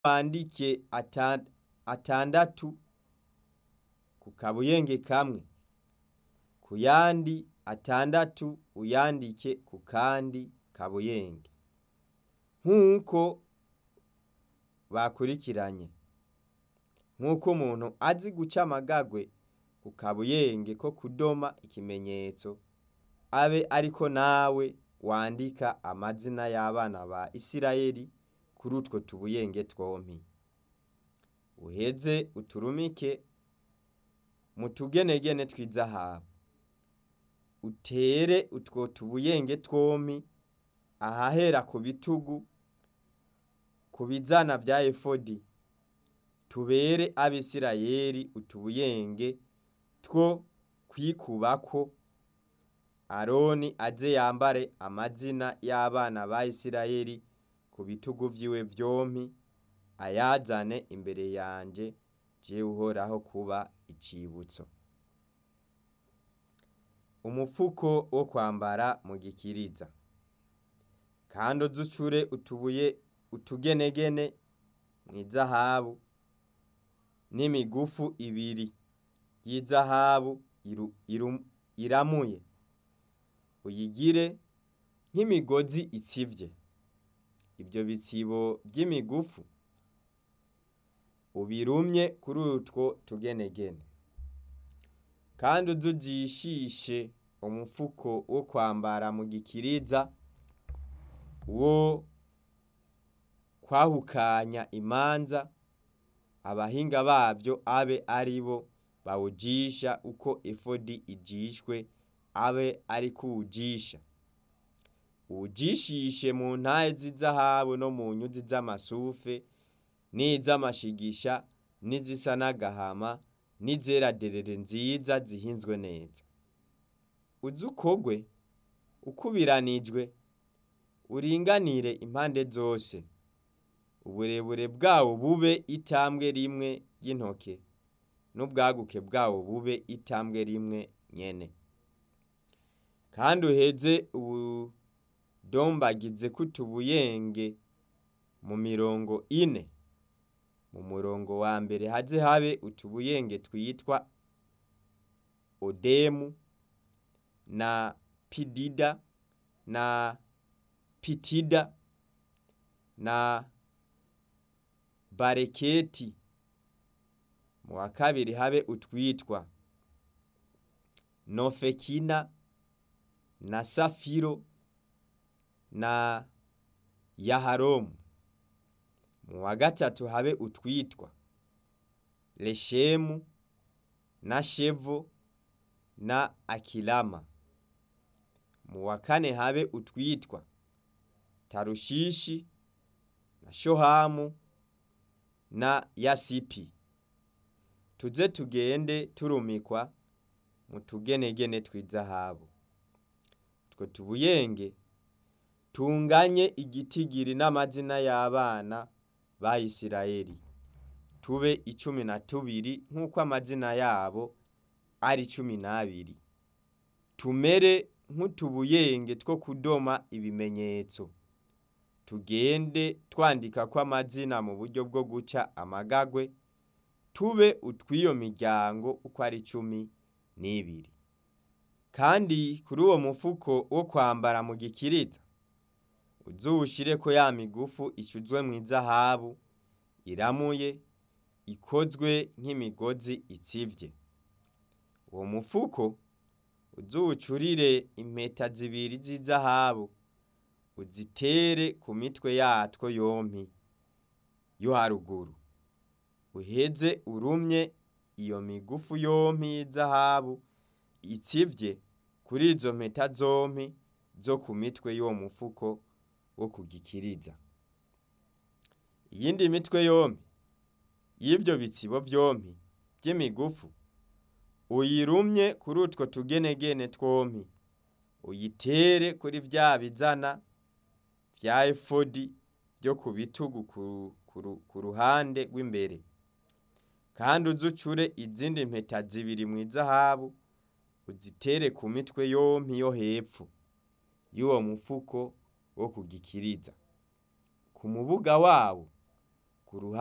wandike ata- atandatu ku kabuyenge kamwe ku yandi atandatu uyandike ku kandi kabuyenge nk'uko bakurikiranye nk'uko umuntu azi guca amagagwe ku kabuyenge ko kudoma ikimenyetso abe ariko nawe wandika amazina y'abana ba Isirayeli kuri utwo tubuyenge twompi uheze uturumike mu tugenegene tw'izahabu utere utwo tubuyenge twompi ahahera ku bitugu ku bizana vya efodi tubere abisirayeli utubuyenge two kwikubako aroni aze yambare amazina y'abana ba isirayeli ku bitugu vyiwe vyompi ayazane imbere yanje jewe uhoraho kuba icibutso umufuko wo kwambara mu gikiriza kandi uzucure utubuye utugenegene mw'izahabu n'imigufu ibiri y'izahabu iru- iru- iramuye uyigire nk'imigozi itsivye ivyo bitsibo vy'imigufu ubirumye kuri utwo tugenegene kandi uzujishishe umufuko wo kwambara mu gikiriza wo kwahukanya imanza abahinga bavyo abe ari bo bawujisha uko efodi ijishwe abe ari kuwujisha uwujishishe mu ntahe z'izahabu no mu nyuzi z'amasufe n'iz'amashigisha n'izisa n'agahama n'izera derere nziza zihinzwe neza uze ukogwe ukubiranijwe uringanire impande zose uburebure bwawo bube itambwe rimwe ry'intoke n'ubwaguke bwawo bube itambwe rimwe nyene kandi uheze ubudombagize kutubuyenge mu mirongo ine mu murongo wa mbere haze habe utubuyenge twitwa odemu na pidida na pitida na bareketi mu wa kabiri habe utwitwa nofekina na safiro na yaharomu mu wa gatatu habe utwitwa leshemu na shevo na akilama mu wa kane habe utwitwa tarushishi na shohamu na yasipi tuze tugende turumikwa mu tugenegene tw'izahabu utwo tubuyenge tunganye igitigiri n'amazina y'abana ba Isirayeli tube icumi na tubiri nk'uko amazina yabo ari cumi n'abiri tumere nk'utubuyenge two kudoma ibimenyetso tugende twandika ko amazina mu buryo bwo guca amagagwe tube utw'iyo miryango uko ari cumi n'ibiri kandi kuri uwo mufuko wo kwambara mu gikiriza uzuwushireko ya migufu icuzwe mw'izahabu iramuye ikozwe nk'imigozi itsivye uwo mufuko uzuwucurire impeta zibiri z'izahabu uzitere ku mitwe yatwo yompi yo haruguru uheze urumye iyo migufu yompi y'izahabu itsivye kuri izo mpeta zompi zo ku mitwe y'uwo mufuko wo kugikiriza iyindi mitwe yompi y'ivyo bitsibo vyompi vy'imigufu uyirumye kuri utwo tugenegene twompi uyitere kuri vya bizana vya efodi vyo ku bitugu ku, ku, ku ruhande rw'imbere kandi uzucure izindi mpeta zibiri mw'izahabu uzitere ku mitwe yompi yo hepfo y'uwo mufuko wo kugikiriza ku mubuga wawo ku ruhande